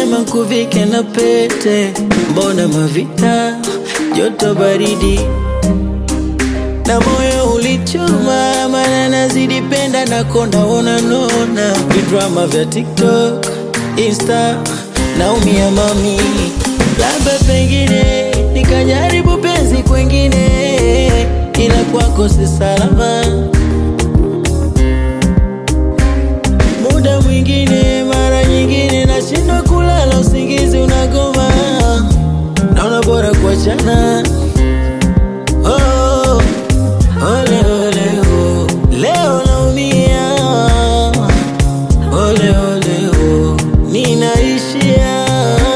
Ulisema nkuvike na pete, mbona mavita, joto baridi na moyo ulichoma, mana nazidi penda na konda ona nona vidrama vya TikTok, Insta naumia mami, labda pengine nikajaribu penzi kwengine, ila kwako si salama. Muda mwingine, mara nyingine nashindwa kulala, usingizi unagoma, naona bora kuachana. Oh, ole ole oh, leo naumia. Ole ole oh, ninaishia.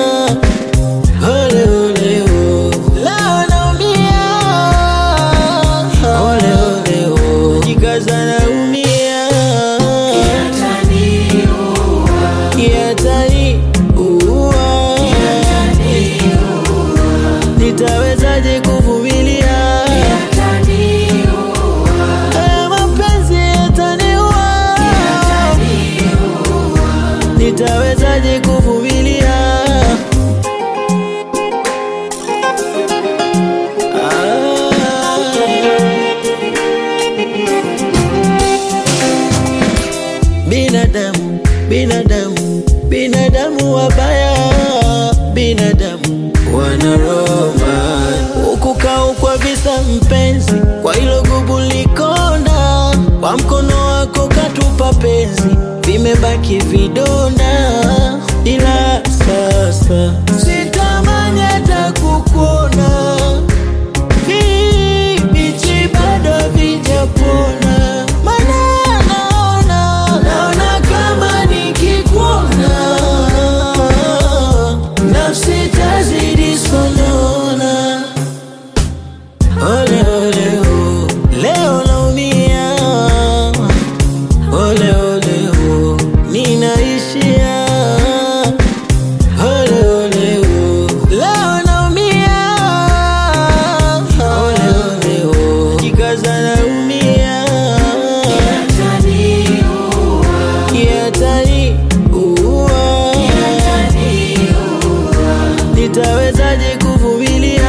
Ole ole oh, leo naumia. Ole ole oh, najikaza naumia. Yataniua. Nitawezaje kuvumilia? Haya mapenzi yataniua. Nitawezaje kuvumilia? Binadamu, binadamu, binadamu wabaya, binadamu wanaroma huku kaukwa visa mpenzi, kwa hilo gubu likonda, kwa mkono wako katupa penzi, vimebaki vidonda, ila sasa sitamani hata kukuona Bichi bado vijapona, mana naona naona kama nikikuona nafsi tazidi sonona. Ole ole oh, leo naumia. Ole ole oh, ninaishia. Ole ole oh, leo naumia. Ole ole oh, najikaza naumia. Yataniua. Nitawezaje kuvumilia?